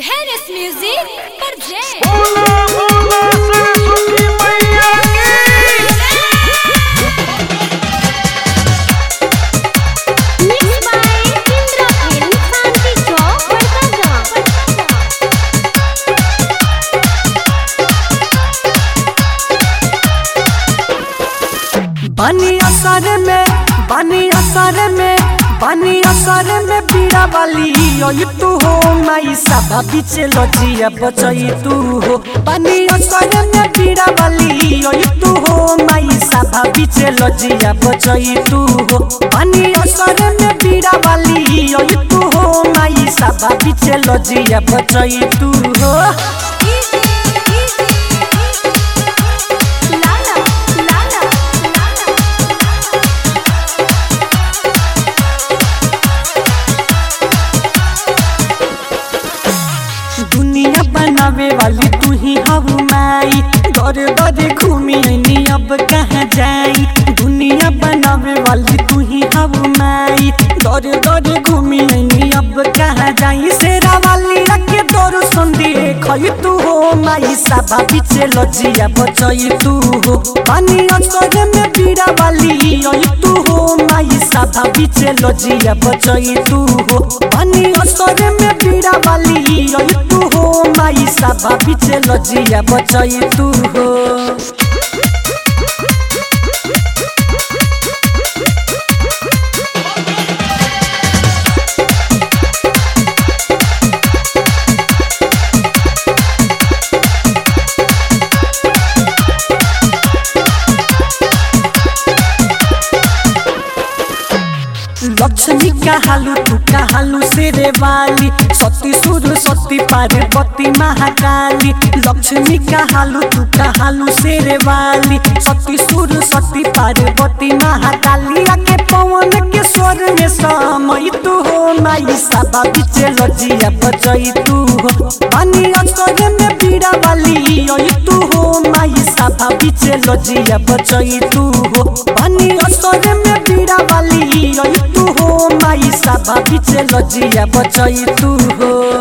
Venice Music presents. बोला बोला सरस्वती मैया की Mixed by Indra Film Santi Chowk, Vadodara. बानी असर में बानी असर में बानी असर में पीड़ा वाली ओई तू हो माई सभा पीछे लजिया बचई तू हो बानी असर में पीड़ा वाली ओई तू हो माई सभा पीछे लजिया बचई तू हो बानी असर में पीड़ा वाली ओई तू हो माई सभा पीछे लजिया बचई तू हो Lala, Lala, Lala. दुनिया बनावे वाली तू ही हऊ माई दर दर घूमी ऐनी अब कहाँ जाई दुनिया बनावे वाली तू ही हऊ माई दर दर घूमी ऐनी अब कहाँ जाई शेरा वाली रखे तोर संदी खई तू हो माई साबा पीछे लजिया बचई तू हो पानी असर में पीड़ा वाली ओई तू हो माई साबा पीछे लजिया बचई तू हो पानी असर में पीड़ा वाली ओई तू हो माई साबा पीछे लजिया बचई तू हो लक्ष्मी कहालू तू कहालू शेरे वाली सती सुर सती पार्वती महाकाली लक्ष्मी कहालू तू कहालू शेरे वाली सती सुर सती पार्वती महाकाली आके पवन के स्वर में समय तू हो माई साबा पीछे लजिया बचई तू हो पानी असर में पीड़ा वाली ओई तू हो माई साबा पीछे लजिया बचई तू हो पानी असर में पीड़ा वाली ओई तू हो माई साबा पीछे लजिया बचई तू हो